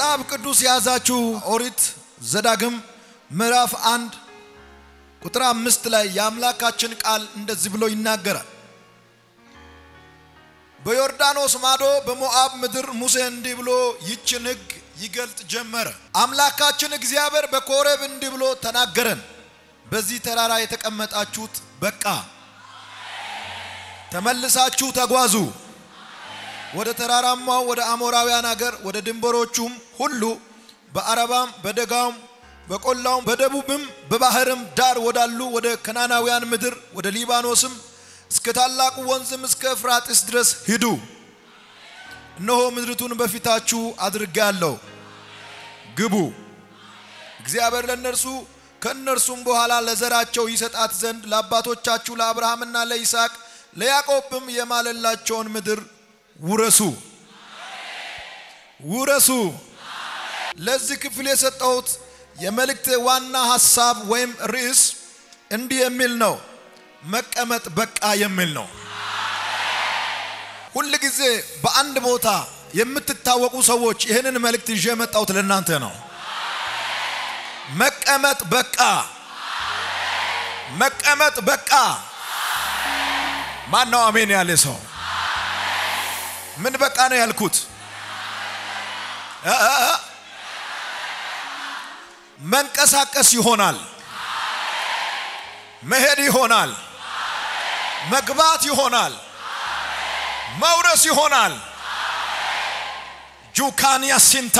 መጽሐፍ ቅዱስ የያዛችሁ ኦሪት ዘዳግም ምዕራፍ አንድ ቁጥር አምስት ላይ የአምላካችን ቃል እንደዚህ ብሎ ይናገራል። በዮርዳኖስ ማዶ በሞዓብ ምድር ሙሴ እንዲህ ብሎ ይችን ሕግ ይገልጥ ጀመረ። አምላካችን እግዚአብሔር በኮሬብ እንዲህ ብሎ ተናገረን። በዚህ ተራራ የተቀመጣችሁት በቃ ተመልሳችሁ ተጓዙ ወደ ተራራማው ወደ አሞራውያን አገር ወደ ድንበሮቹም ሁሉ በአረባም በደጋውም በቆላውም በደቡብም በባህርም ዳር ወዳሉ ወደ ከናናውያን ምድር ወደ ሊባኖስም እስከ ታላቁ ወንዝም እስከ ኤፍራጥስ ድረስ ሂዱ። እነሆ ምድሪቱን በፊታችሁ አድርጌአለሁ፣ ግቡ። እግዚአብሔር ለእነርሱ ከእነርሱም በኋላ ለዘራቸው ይሰጣት ዘንድ ለአባቶቻችሁ ለአብርሃምና ለይስሐቅ ለያዕቆብም የማለላቸውን ምድር ውረሱ ውረሱ። ለዚህ ክፍል የሰጠሁት የመልእክት ዋና ሐሳብ ወይም ርዕስ እንዲህ የሚል ነው፣ መቀመጥ በቃ የሚል ነው። ሁል ጊዜ በአንድ ቦታ የምትታወቁ ሰዎች ይህንን መልእክት ይዤ የመጣሁት ለእናንተ ነው። መቀመጥ በቃ፣ መቀመጥ በቃ። ማን ነው አሜን ያለ ሰው? ምን በቃ ነው ያልኩት? መንቀሳቀስ ይሆናል፣ መሄድ ይሆናል፣ መግባት ይሆናል፣ መውረስ ይሆናል። ጁካንያ ሲንታ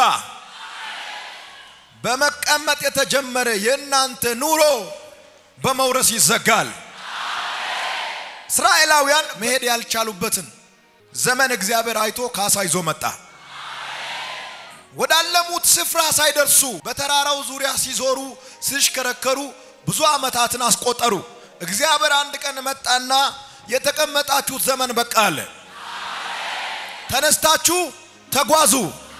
በመቀመጥ የተጀመረ የእናንተ ኑሮ በመውረስ ይዘጋል። እስራኤላውያን መሄድ ያልቻሉበትን ዘመን እግዚአብሔር አይቶ ካሳ ይዞ መጣ። ወዳለሙት ስፍራ ሳይደርሱ በተራራው ዙሪያ ሲዞሩ ሲሽከረከሩ ብዙ ዓመታትን አስቆጠሩ። እግዚአብሔር አንድ ቀን መጣና የተቀመጣችሁት ዘመን በቃ አለ። ተነስታችሁ ተጓዙ፣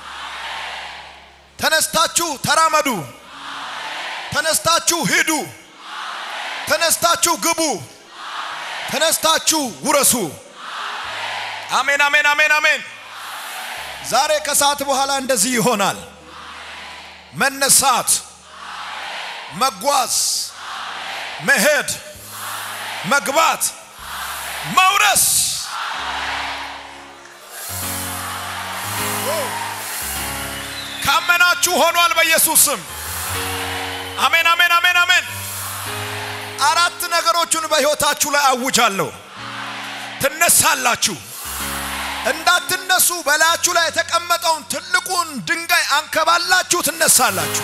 ተነስታችሁ ተራመዱ፣ ተነስታችሁ ሂዱ፣ ተነስታችሁ ግቡ፣ ተነስታችሁ ውረሱ። አሜን፣ አሜን፣ አሜን፣ አሜን። ዛሬ ከሰዓት በኋላ እንደዚህ ይሆናል። መነሳት፣ መጓዝ፣ መሄድ፣ መግባት፣ መውረስ። ካመናችሁ ሆኗል በኢየሱስ ስም። አሜን፣ አሜን፣ አሜን፣ አሜን። አራት ነገሮችን በሕይወታችሁ ላይ አውጃለሁ። ትነሳላችሁ። እንዳትነሱ በላያችሁ ላይ የተቀመጠውን ትልቁን ድንጋይ አንከባላችሁ ትነሳላችሁ።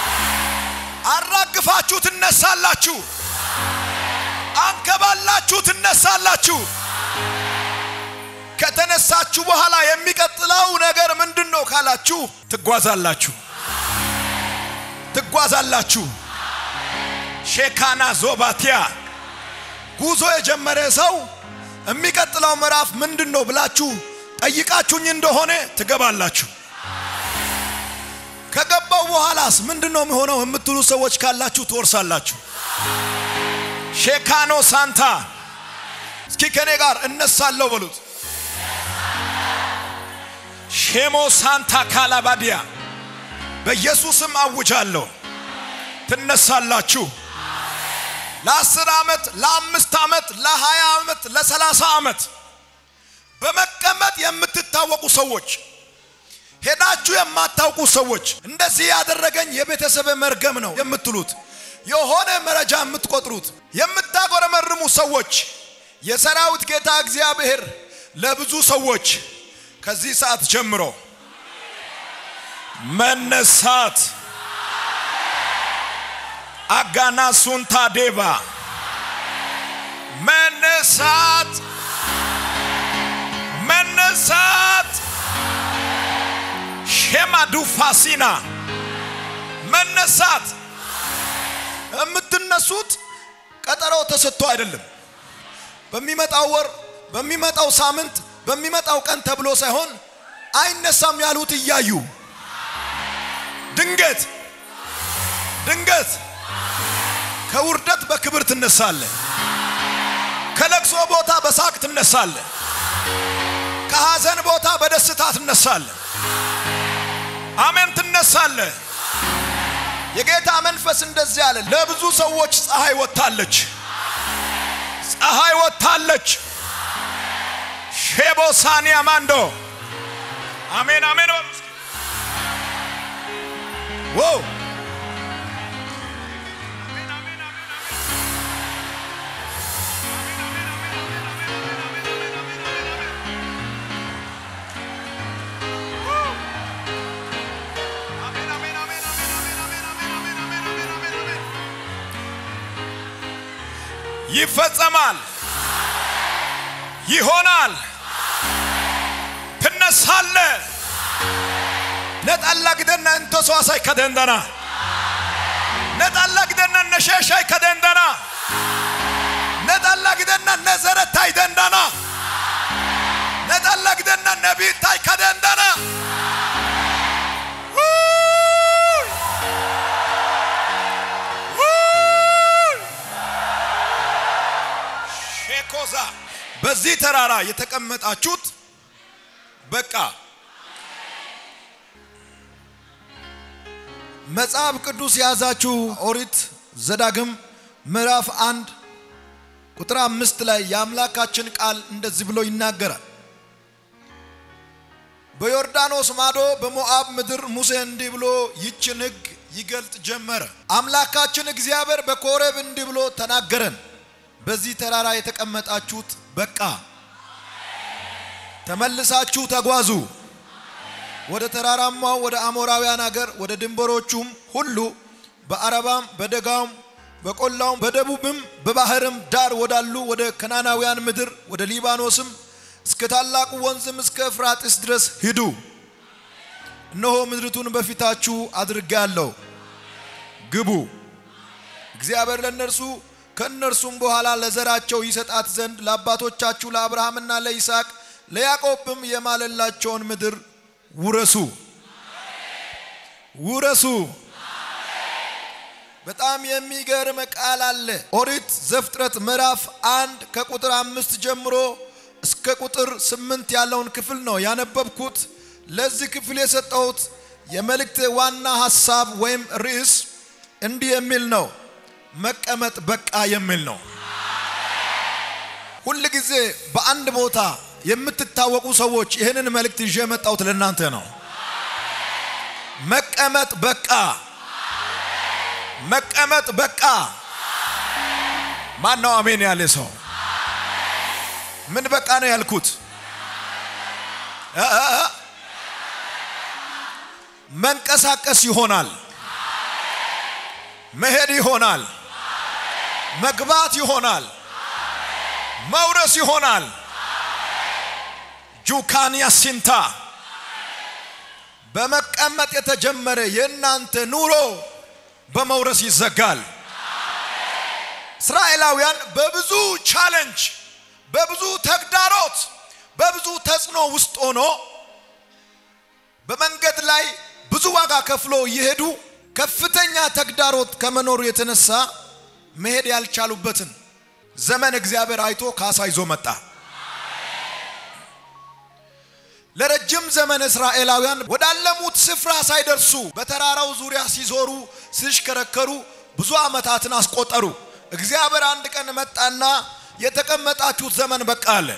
አራግፋችሁ ትነሳላችሁ። አንከባላችሁ ትነሳላችሁ። ከተነሳችሁ በኋላ የሚቀጥለው ነገር ምንድን ነው ካላችሁ፣ ትጓዛላችሁ። ትጓዛላችሁ። ሼካና ዞባቲያ ጉዞ የጀመረ ሰው የሚቀጥለው ምዕራፍ ምንድን ነው ብላችሁ ጠይቃችሁኝ እንደሆነ ትገባላችሁ። ከገባው በኋላስ ምንድን ነው የሚሆነው የምትሉ ሰዎች ካላችሁ ትወርሳላችሁ። ሼካኖ ሳንታ እስኪ ከኔ ጋር እነሳለሁ በሉት። ሼሞ ሳንታ ካላባዲያ በኢየሱስም አውጃለሁ፣ ትነሳላችሁ። ለአስር ዓመት ለአምስት ዓመት ለሀያ ዓመት ለሰላሳ ዓመት በመቀመጥ የምትታወቁ ሰዎች ሄዳችሁ የማታውቁ ሰዎች እንደዚህ ያደረገኝ የቤተሰብ መርገም ነው የምትሉት የሆነ መረጃ የምትቆጥሩት የምታጎረመርሙ ሰዎች የሰራዊት ጌታ እግዚአብሔር ለብዙ ሰዎች ከዚህ ሰዓት ጀምሮ መነሳት አጋና ሱንታ ዴባ መነሳት መነሳት ሼማዱ ፋሲና መነሳት የምትነሱት ቀጠሮ ተሰጥቶ አይደለም። በሚመጣው ወር፣ በሚመጣው ሳምንት፣ በሚመጣው ቀን ተብሎ ሳይሆን አይነሳም ያሉት እያዩ ድንገት ድንገት ከውርደት በክብር ትነሳለ። ከለቅሶ ቦታ በሳቅ ትነሳለ። ከሐዘን ቦታ በደስታ ትነሳለ። አሜን። ትነሳለህ። የጌታ መንፈስ እንደዚህ አለ። ለብዙ ሰዎች ፀሐይ ወጥታለች፣ ፀሐይ ወጥታለች። ሼቦሳኒያ ማንዶ አሜን አሜን በሉ እስኪ። ዋው ይፈጸማል፣ ይሆናል፣ ትነሳለ ነጣላ ግደና እንቶሰዋሳይ ከደንደና ነጣላ ግደና ነሸሻይ ከደንደና ነጣላ ግደና ነዘረታይ ደንደና ነጣላ ግደና ነቢታይ ከደንደና ሼኮዛ በዚህ ተራራ የተቀመጣችሁት በቃ መጽሐፍ ቅዱስ የያዛችሁ ኦሪት ዘዳግም ምዕራፍ አንድ ቁጥር አምስት ላይ የአምላካችን ቃል እንደዚህ ብሎ ይናገራል። በዮርዳኖስ ማዶ በሞዓብ ምድር ሙሴ እንዲህ ብሎ ይችን ሕግ ይገልጥ ጀመረ። አምላካችን እግዚአብሔር በኮሬብ እንዲህ ብሎ ተናገረን። በዚህ ተራራ የተቀመጣችሁት በቃ ተመልሳችሁ ተጓዙ ወደ ተራራማው ወደ አሞራውያን አገር ወደ ድንበሮቹም ሁሉ በአረባም በደጋውም በቆላውም በደቡብም በባህርም ዳር ወዳሉ ወደ ከናናውያን ምድር ወደ ሊባኖስም እስከ ታላቁ ወንዝም እስከ ኤፍራጥስ ድረስ ሂዱ። እነሆ ምድሪቱን በፊታችሁ አድርጌአለሁ፣ ግቡ። እግዚአብሔር ለእነርሱ ከእነርሱም በኋላ ለዘራቸው ይሰጣት ዘንድ ለአባቶቻችሁ ለአብርሃምና ለይስሐቅ ለያዕቆብም የማለላቸውን ምድር ውረሱ ውረሱ። በጣም የሚገርም ቃል አለ። ኦሪት ዘፍጥረት ምዕራፍ አንድ ከቁጥር አምስት ጀምሮ እስከ ቁጥር ስምንት ያለውን ክፍል ነው ያነበብኩት። ለዚህ ክፍል የሰጠሁት የመልእክት ዋና ሐሳብ ወይም ርዕስ እንዲህ የሚል ነው፣ መቀመጥ በቃ የሚል ነው። ሁል ጊዜ በአንድ ቦታ የምትታወቁ ሰዎች ይህንን መልእክት ይዤ የመጣሁት ለእናንተ ነው። መቀመጥ በቃ መቀመጥ በቃ። ማን ነው አሜን ያለ ሰው? ምን በቃ ነው ያልኩት? መንቀሳቀስ ይሆናል፣ መሄድ ይሆናል፣ መግባት ይሆናል፣ መውረስ ይሆናል። ጁካንያ ሲንታ በመቀመጥ የተጀመረ የእናንተ ኑሮ በመውረስ ይዘጋል። እስራኤላውያን በብዙ ቻለንጅ፣ በብዙ ተግዳሮት፣ በብዙ ተጽዕኖ ውስጥ ሆኖ በመንገድ ላይ ብዙ ዋጋ ከፍሎ እየሄዱ ከፍተኛ ተግዳሮት ከመኖሩ የተነሳ መሄድ ያልቻሉበትን ዘመን እግዚአብሔር አይቶ ካሳ ይዞ መጣ። ለረጅም ዘመን እስራኤላውያን ወዳለሙት ስፍራ ሳይደርሱ በተራራው ዙሪያ ሲዞሩ ሲሽከረከሩ ብዙ ዓመታትን አስቆጠሩ። እግዚአብሔር አንድ ቀን መጣና የተቀመጣችሁት ዘመን በቃ አለ።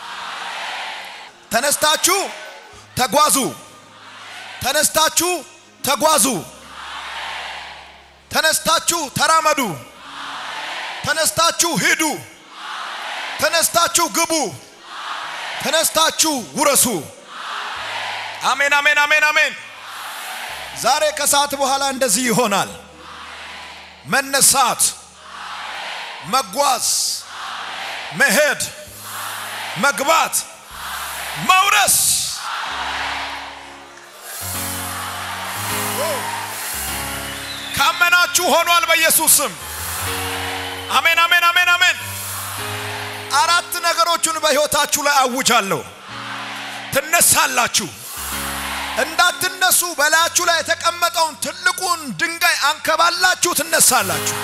ተነስታችሁ ተጓዙ፣ ተነስታችሁ ተጓዙ፣ ተነስታችሁ ተራመዱ፣ ተነስታችሁ ሂዱ፣ ተነስታችሁ ግቡ፣ ተነስታችሁ ውረሱ። አሜን አሜን አሜን አሜን። ዛሬ ከሰዓት በኋላ እንደዚህ ይሆናል። መነሳት፣ መጓዝ፣ መሄድ፣ መግባት፣ መውረስ ካመናችሁ ሆኗል በኢየሱስ ስም። አሜን አሜን አሜን አሜን። አራት ነገሮችን በሕይወታችሁ ላይ አውጃለሁ። ትነሳላችሁ። እንዳትነሱ በላያችሁ ላይ የተቀመጠውን ትልቁን ድንጋይ አንከባላችሁ ትነሳላችሁ።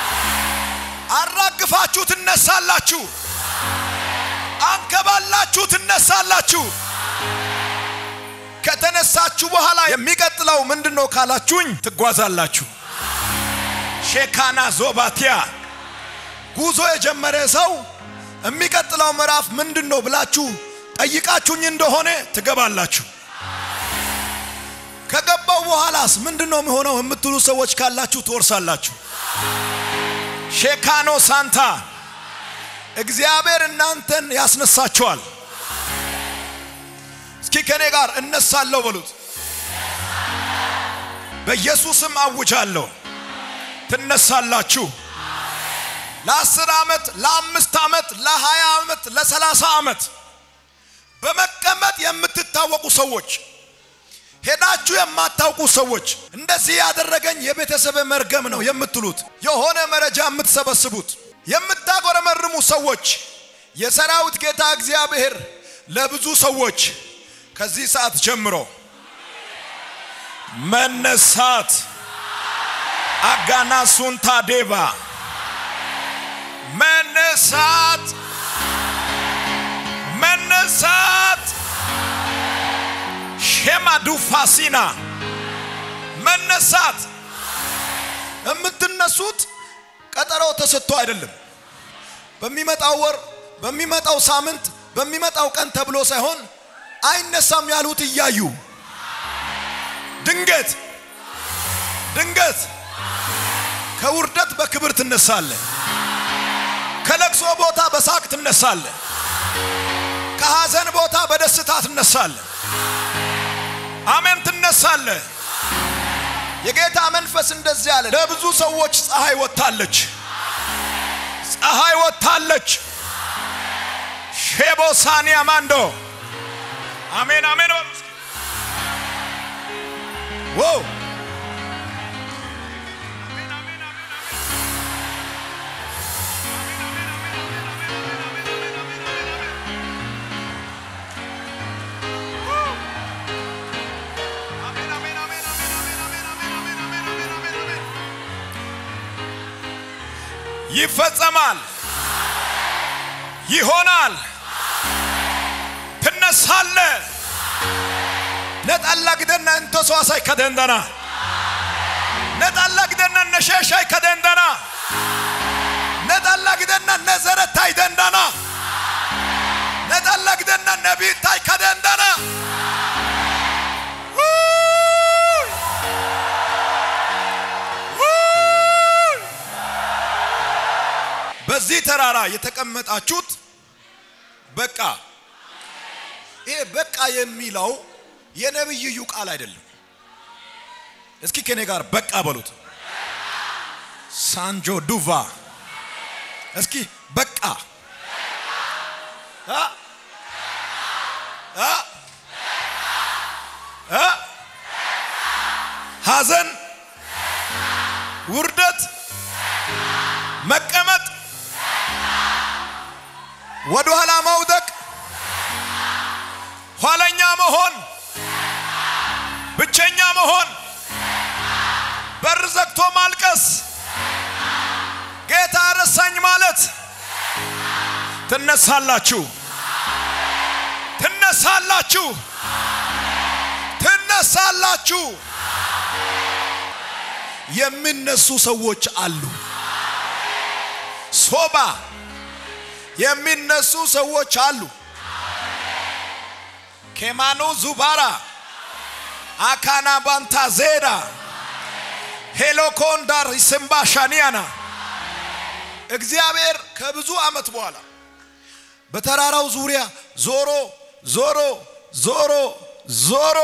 አራግፋችሁ ትነሳላችሁ። አንከባላችሁ ትነሳላችሁ። ከተነሳችሁ በኋላ የሚቀጥለው ምንድን ነው ካላችሁኝ፣ ትጓዛላችሁ። ሼካና ዞባቲያ ጉዞ የጀመረ ሰው የሚቀጥለው ምዕራፍ ምንድን ነው ብላችሁ ጠይቃችሁኝ እንደሆነ ትገባላችሁ። ከገባው በኋላስ ምንድን ነው የሚሆነው የምትሉ ሰዎች ካላችሁ ትወርሳላችሁ። ሼካኖ ሳንታ እግዚአብሔር እናንተን ያስነሳችኋል። እስኪ ከኔ ጋር እነሳለሁ በሉት። በኢየሱስም አውጃለሁ ትነሳላችሁ። ለአስር ዓመት፣ ለአምስት ዓመት፣ ለሀያ ዓመት፣ ለሰላሳ ዓመት በመቀመጥ የምትታወቁ ሰዎች ሄዳችሁ የማታውቁ ሰዎች እንደዚህ ያደረገኝ የቤተሰብ መርገም ነው የምትሉት የሆነ መረጃ የምትሰበስቡት የምታጎረመርሙ ሰዎች የሰራዊት ጌታ እግዚአብሔር ለብዙ ሰዎች ከዚህ ሰዓት ጀምሮ መነሳት አጋና ሱንታ ዴባ መነሳት መነሳት ሼማዱ ፋሲና መነሳት የምትነሱት ቀጠሮ ተሰጥቶ አይደለም። በሚመጣው ወር፣ በሚመጣው ሳምንት፣ በሚመጣው ቀን ተብሎ ሳይሆን አይነሳም ያሉት እያዩ ድንገት ድንገት ከውርደት በክብር ትነሳለ። ከለቅሶ ቦታ በሳቅ ትነሳለ። ከሐዘን ቦታ በደስታ ትነሳለ። አሜን ትነሳለ። የጌታ መንፈስ እንደዚህ አለ። ለብዙ ሰዎች ፀሐይ ወጥታለች፣ ፀሐይ ወጥታለች። ሼቦ ሳኒያ ማንዶ አሜን አሜን። ዋው ይፈጸማል፣ ይሆናል፣ ትነሳለ ነጣላ ግደና እንቶሶ አሳይ ከደንደና ነጣላ ግደና ነሸሻይ ከደንደና ነጣላ ግደና ነዘረታይ ደንደና ነጣላ ግደና ነቢታይ ከደንደና በዚህ ተራራ የተቀመጣችሁት በቃ ይሄ በቃ የሚለው የነብይዩ ቃል አይደለም። እስኪ ከኔ ጋር በቃ በሉት። ሳንጆ ዱቫ እስኪ በቃ አ አ አ ሐዘን፣ ውርደት፣ መቀመጥ፣ ወደ ኋላ መውደቅ፣ ኋለኛ መሆን፣ ብቸኛ መሆን፣ በር ዘግቶ ማልቀስ፣ ጌታ ረሳኝ ማለት ትነሳላችሁ፣ ትነሳላችሁ፣ ትነሳላችሁ። የሚነሱ ሰዎች አሉ። ሶባ የሚነሱ ሰዎች አሉ። ኬማኑ ዙባራ አካና ባንታ ዜዳ ሄሎኮንዳር ስምባ ሻኒያና እግዚአብሔር ከብዙ ዓመት በኋላ በተራራው ዙሪያ ዞሮ ዞሮ ዞሮ ዞሮ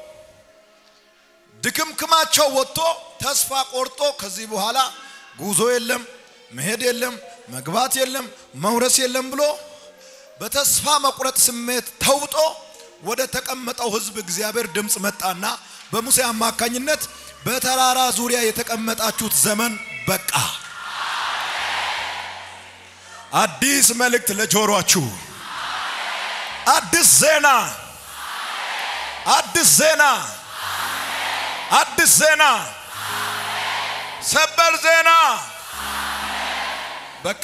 ድክምክማቸው ወጥቶ ተስፋ ቆርጦ ከዚህ በኋላ ጉዞ የለም፣ መሄድ የለም፣ መግባት የለም፣ መውረስ የለም ብሎ በተስፋ መቁረጥ ስሜት ተውጦ ወደ ተቀመጠው ሕዝብ እግዚአብሔር ድምፅ መጣና በሙሴ አማካኝነት በተራራ ዙሪያ የተቀመጣችሁት ዘመን በቃ። አዲስ መልእክት ለጆሮአችሁ፣ አዲስ ዜና፣ አዲስ ዜና፣ አዲስ ዜና፣ ሰበር ዜና። በቃ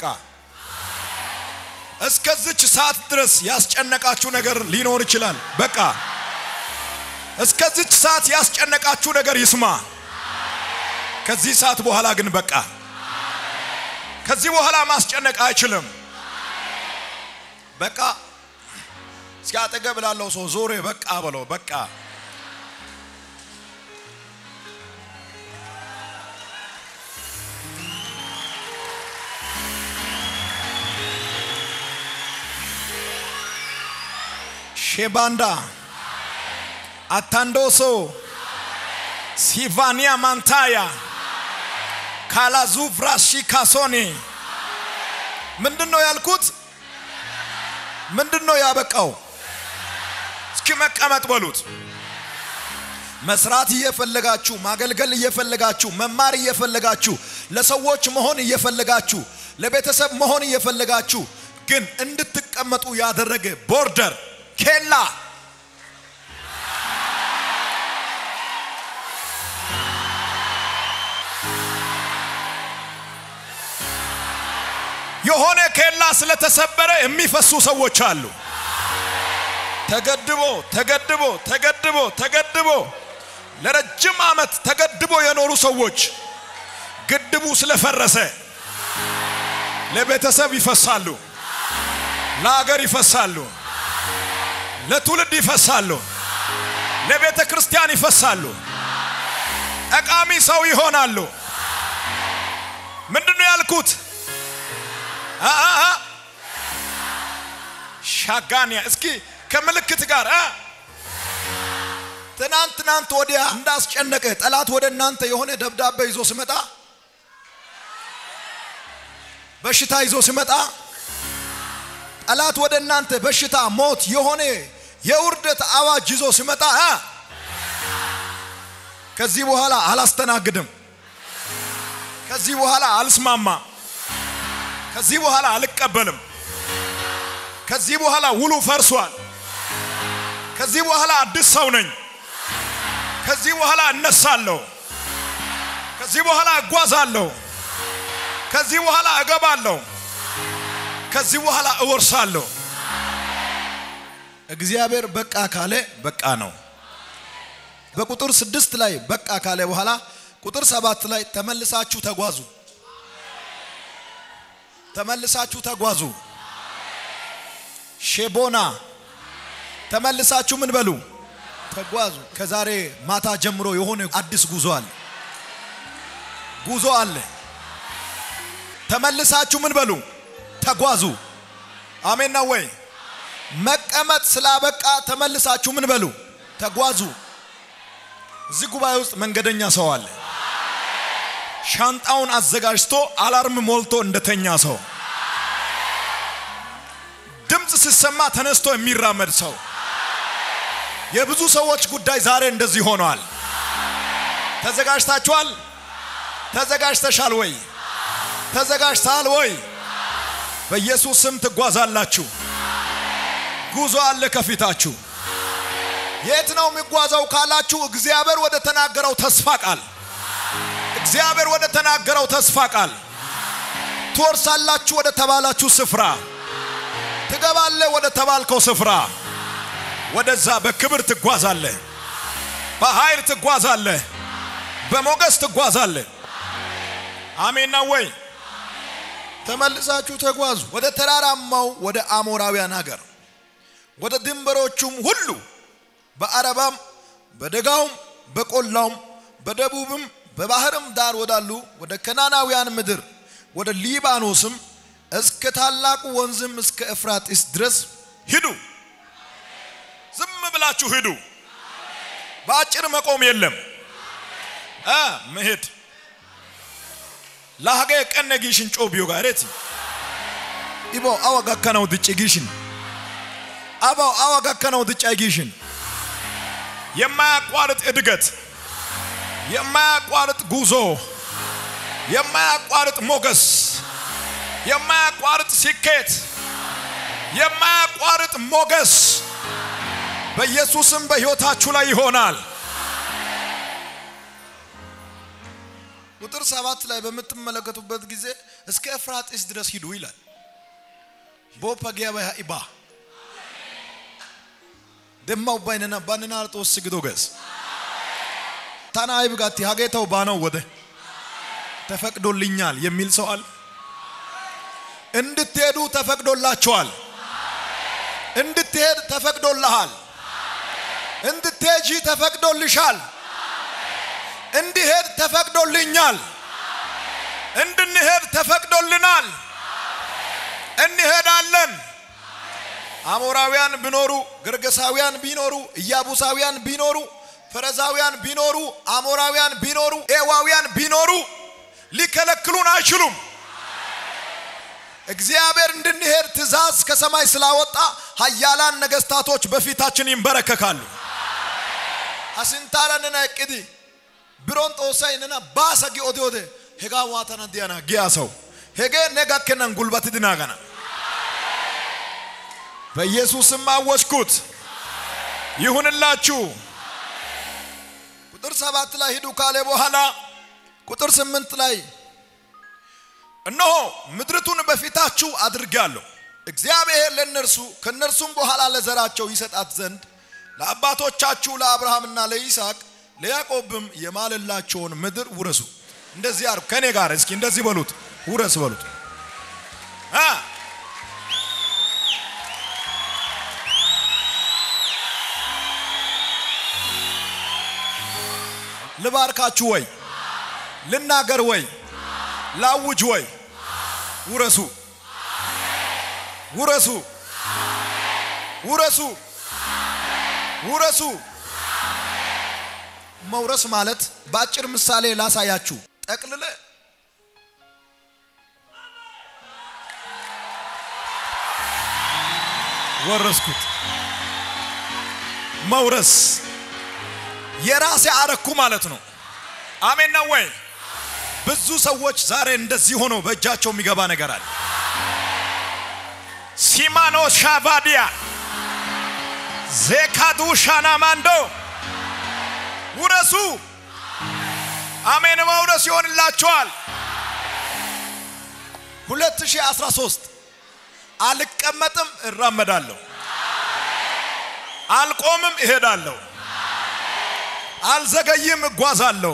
እስከዚች ሰዓት ድረስ ያስጨነቃችሁ ነገር ሊኖር ይችላል። በቃ እስከዚች ሰዓት ያስጨነቃችሁ ነገር ይስማ። ከዚህ ሰዓት በኋላ ግን በቃ። ከዚህ በኋላ ማስጨነቅ አይችልም። በቃ እስኪ አጠገብ ላለው ሰው ዞሬ በቃ በለው። በቃ ሼባንዳ አታንዶሶ ሲቫኒያ ማንታያ ካላዙቭራሺ ካሶኒ ምንድን ነው ያልኩት? ምንድን ነው ያበቃው? እስኪ መቀመጥ በሉት። መስራት እየፈለጋችሁ ማገልገል እየፈለጋችሁ መማር እየፈለጋችሁ ለሰዎች መሆን እየፈለጋችሁ ለቤተሰብ መሆን እየፈለጋችሁ ግን እንድትቀመጡ ያደረገ ቦርደር ኬላ የሆነ ኬላ ስለተሰበረ የሚፈሱ ሰዎች አሉ። ተገድቦ ተገድቦ ተገድቦ ተገድቦ ለረጅም ዓመት ተገድቦ የኖሩ ሰዎች ግድቡ ስለፈረሰ ለቤተሰብ ይፈሳሉ፣ ለሀገር ይፈሳሉ፣ ለትውልድ ይፈሳሉ፣ ለቤተ ክርስቲያን ይፈሳሉ፣ ጠቃሚ ሰው ይሆናሉ። ምንድን ነው ያልኩት? ሻጋንያ እስኪ ከምልክት ጋር ትናንት ትናንት ወዲያ እንዳስጨነቀ ጠላት ወደ እናንተ የሆነ ደብዳቤ ይዞ ሲመጣ በሽታ ይዞ ሲመጣ ጠላት ወደ እናንተ በሽታ፣ ሞት፣ የሆነ የውርደት አዋጅ ይዞ ሲመጣ ከዚህ በኋላ አላስተናግድም፣ ከዚህ በኋላ አልስማማ፣ ከዚህ በኋላ አልቀበልም፣ ከዚህ በኋላ ውሉ ፈርሷል፣ ከዚህ በኋላ አዲስ ሰው ነኝ፣ ከዚህ በኋላ እነሳለሁ፣ ከዚህ በኋላ እጓዛለሁ፣ ከዚህ በኋላ እገባለሁ፣ ከዚህ በኋላ እወርሳለሁ። እግዚአብሔር በቃ ካለ በቃ ነው። በቁጥር ስድስት ላይ በቃ ካለ በኋላ ቁጥር ሰባት ላይ ተመልሳችሁ ተጓዙ፣ ተመልሳችሁ ተጓዙ። ሼቦና ተመልሳችሁ ምን በሉ ተጓዙ። ከዛሬ ማታ ጀምሮ የሆነ አዲስ ጉዞ አለ፣ ጉዞ አለ። ተመልሳችሁ ምን በሉ ተጓዙ። አሜን ነው ወይ? መቀመጥ ስላበቃ ተመልሳችሁ ምን በሉ ተጓዙ። እዚህ ጉባኤ ውስጥ መንገደኛ ሰው አለ። ሻንጣውን አዘጋጅቶ አላርም ሞልቶ እንደተኛ ሰው ድምፅ ሲሰማ ተነስቶ የሚራመድ ሰው። የብዙ ሰዎች ጉዳይ ዛሬ እንደዚህ ሆኗል። ተዘጋጅታችኋል? ተዘጋጅተሻል ወይ? ተዘጋጅተሃል ወይ? በኢየሱስ ስም ትጓዛላችሁ። ጉዞ አለ ከፊታችሁ። የት ነው የሚጓዘው ካላችሁ፣ እግዚአብሔር ወደ ተናገረው ተስፋ ቃል እግዚአብሔር ወደ ተናገረው ተስፋ ቃል ትወርሳላችሁ ወደ ተባላችሁ ስፍራ ትገባለ ወደ ተባልከው ስፍራ ወደዛ በክብር ትጓዛለ፣ በኃይል ትጓዛለ፣ በሞገስ ትጓዛለ። አሜን ነው ወይ? ተመልሳችሁ ተጓዙ ወደ ተራራማው ወደ አሞራውያን ሀገር ወደ ድንበሮቹም ሁሉ በአረባም በደጋውም በቆላውም በደቡብም በባህርም ዳር ወዳሉ ወደ ከናናውያን ምድር ወደ ሊባኖስም እስከ ታላቁ ወንዝም እስከ ኤፍራጢስ ድረስ ሂዱ። ዝም ብላችሁ ሂዱ። በአጭር መቆም የለም አ መሄድ ላሀገ ቀነ ጊሽን ጮቢዮ ጋሬቲ ኢቦ አወ ጋከናው ድጭ ጊሽን አባው አወ ጋከናው ድጫ ጊሽን የማያቋርጥ እድገት፣ የማያቋርጥ ጉዞ፣ የማያቋርጥ ሞገስ፣ የማያቋርጥ ስኬት፣ የማያቋርጥ ሞገስ በኢየሱስም በሕይወታችሁ ላይ ይሆናል። ቁጥር ሰባት ላይ በምትመለከቱበት ጊዜ እስከ ኤፍራጢስ ድረስ ሂዱ ይላል። ቦፐጊያ ኢባ ደማው ባይነና ባንና ጦስ ግዶ ገስ ታና አይብጋቲ ሀጌታው ባነው ወደ ተፈቅዶልኛል የሚል ሰው አለ። እንድትሄዱ ተፈቅዶላችኋል። እንድትሄድ ተፈቅዶልሃል። እንድትሄጂ ተፈቅዶልሻል። እንዲሄድ ተፈቅዶልኛል። እንድንሄድ ተፈቅዶልናል። እንሄዳለን። አሞራውያን ቢኖሩ፣ ግርገሳውያን ቢኖሩ፣ ኢያቡሳውያን ቢኖሩ፣ ፈረዛውያን ቢኖሩ፣ አሞራውያን ቢኖሩ፣ ኤዋውያን ቢኖሩ ሊከለክሉን አይችሉም። እግዚአብሔር እንድንሄድ ትእዛዝ ከሰማይ ስላወጣ ኃያላን ነገስታቶች በፊታችን ይንበረከካሉ። አስንታራንና እቅዲ ቢሮን ጦሳይንና ባሰ ጊኦቴ ኦቴ ሄጋ ዋተና ዲያና ጊያ ሰው ሄጌ ነጋከናን ጉልበት ድናገና በኢየሱስም አወጅኩት ይሁንላችሁ። ቁጥር ሰባት ላይ ሂዱ ካለ በኋላ ቁጥር ስምንት ላይ እነሆ ምድርቱን በፊታችሁ አድርጋለሁ እግዚአብሔር ለእነርሱ ከእነርሱም በኋላ ለዘራቸው ይሰጣት ዘንድ ለአባቶቻችሁ ለአብርሃምና ለይስሐቅ ለያዕቆብም የማለላቸውን ምድር ውረሱ። እንደዚህ አርጉ። ከኔ ጋር እስኪ እንደዚህ በሉት፣ ውረስ በሉት። አ ልባርካችሁ ወይ ልናገር ወይ ላውጅ ወይ ውረሱ ውረሱ ውረሱ ውረሱ። መውረስ ማለት በአጭር ምሳሌ ላሳያችሁ። ጠቅልለ ወረስኩት። መውረስ የራሴ አረኩ ማለት ነው። አሜን ነው ወይ? ብዙ ሰዎች ዛሬ እንደዚህ ሆነው በእጃቸው የሚገባ ነገር አለ። ሲማኖ ሻቫዲያ ዜካዱ ሻናማንዶ ውረሱ። አሜን መውረስ ይሆንላቸዋል። 2013 አልቀመጥም፣ እራመዳለሁ። አልቆምም፣ እሄዳለሁ። አልዘገይም፣ እጓዛለሁ።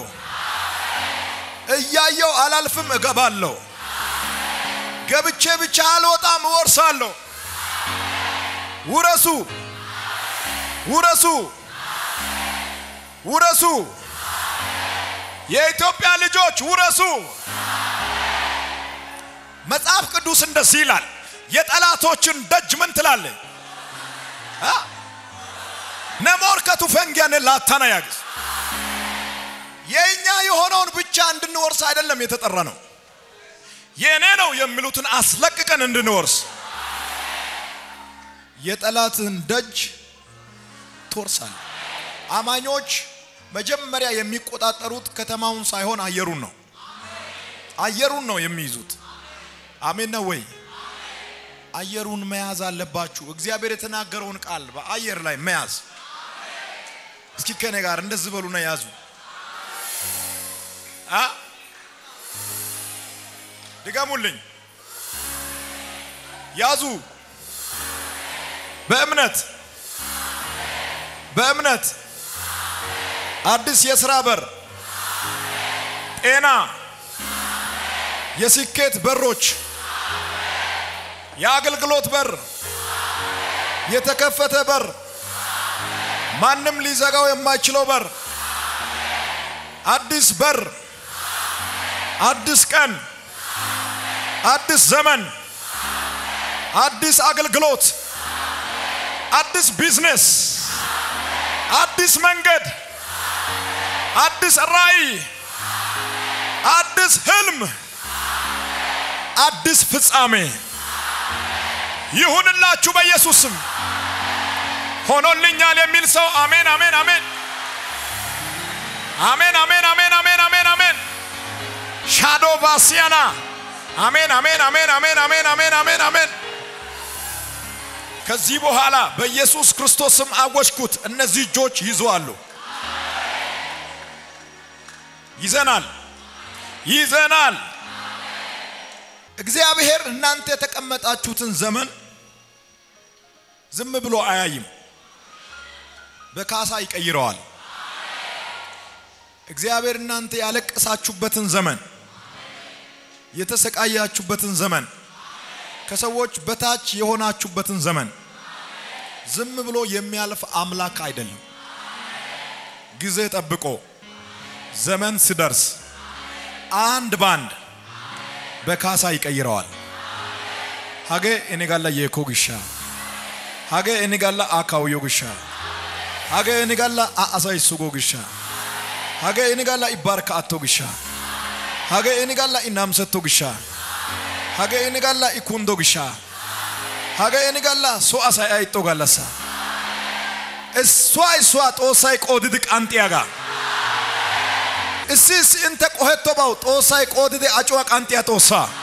እያየው አላልፍም፣ እገባለሁ። ገብቼ ብቻ አልወጣም፣ እወርሳለሁ። ውረሱ ውረሱ ውረሱ። የኢትዮጵያ ልጆች ውረሱ። መጽሐፍ ቅዱስ እንደዚህ ይላል፣ የጠላቶችን ደጅ ምን ትላለህ? ነሞርከቱ ፈንጊያን ላታና ያግዝ የእኛ የሆነውን ብቻ እንድንወርስ አይደለም የተጠራ ነው። የእኔ ነው የሚሉትን አስለቅቀን እንድንወርስ የጠላትን ደጅ ትወርሳል። አማኞች መጀመሪያ የሚቆጣጠሩት ከተማውን ሳይሆን አየሩን ነው። አየሩን ነው የሚይዙት። አሜን ነው ወይ? አየሩን መያዝ አለባችሁ። እግዚአብሔር የተናገረውን ቃል በአየር ላይ መያዝ። እስኪ ከኔ ጋር እንደዚህ በሉና ያዙ። አ ድገሙልኝ። ያዙ። በእምነት በእምነት አዲስ የሥራ በር፣ ጤና፣ የስኬት በሮች፣ የአገልግሎት በር፣ የተከፈተ በር፣ ማንም ሊዘጋው የማይችለው በር፣ አዲስ በር፣ አዲስ ቀን፣ አዲስ ዘመን፣ አዲስ አገልግሎት፣ አዲስ ቢዝነስ፣ አዲስ መንገድ፣ አዲስ ራእይ፣ አዲስ ህልም፣ አዲስ ፍጻሜ ይሁንላችሁ በኢየሱስ ስም። ሆኖልኛል የሚል ሰው አሜን፣ አሜን፣ አሜን፣ አሜን፣ አሜን፣ አሜን፣ አሜን፣ አሜን፣ አሜን። ሻዶ ባሲያና አሜን፣ አሜን፣ አሜን፣ አሜን፣ አሜን፣ አሜን፣ አሜን፣ አሜን። ከዚህ በኋላ በኢየሱስ ክርስቶስ ስም አወጅኩት። እነዚህ እጆች ይዘዋሉ። ይዘናል፣ ይዘናል። እግዚአብሔር እናንተ የተቀመጣችሁትን ዘመን ዝም ብሎ አያይም። በካሳ ይቀይረዋል። እግዚአብሔር እናንተ ያለቀሳችሁበትን ዘመን፣ የተሰቃያችሁበትን ዘመን፣ ከሰዎች በታች የሆናችሁበትን ዘመን ዝም ብሎ የሚያልፍ አምላክ አይደለም። ጊዜ ጠብቆ ዘመን ሲደርስ አንድ ባንድ በካሳ ይቀይረዋል። ሀገ እኔ ጋላ የኮ ግሻ ሀገ እኔ ጋላ አካውዮ ግሻ ሀገ እኔ ጋላ አአሳይ ሱጎ ግሻ ሀገ እኔ ጋላ ኢባርካ አቶ ግሻ ሀገ እኔ ጋላ ኢናምሰቶ ግሻ ሀገ እኔ ጋላ ኢኩንዶ ግሻ ሀገ እኔ ጋላ ሶ አሳይ አይጦ ጋላሳ እሷ እሷ ጦሳይ ቆድድ ቃንጢያጋ እስሲ እስሲ እንተ ቆሄቶባው ጦሳይ ቆድድ አጭዋ ቃንጢያ ጦሳ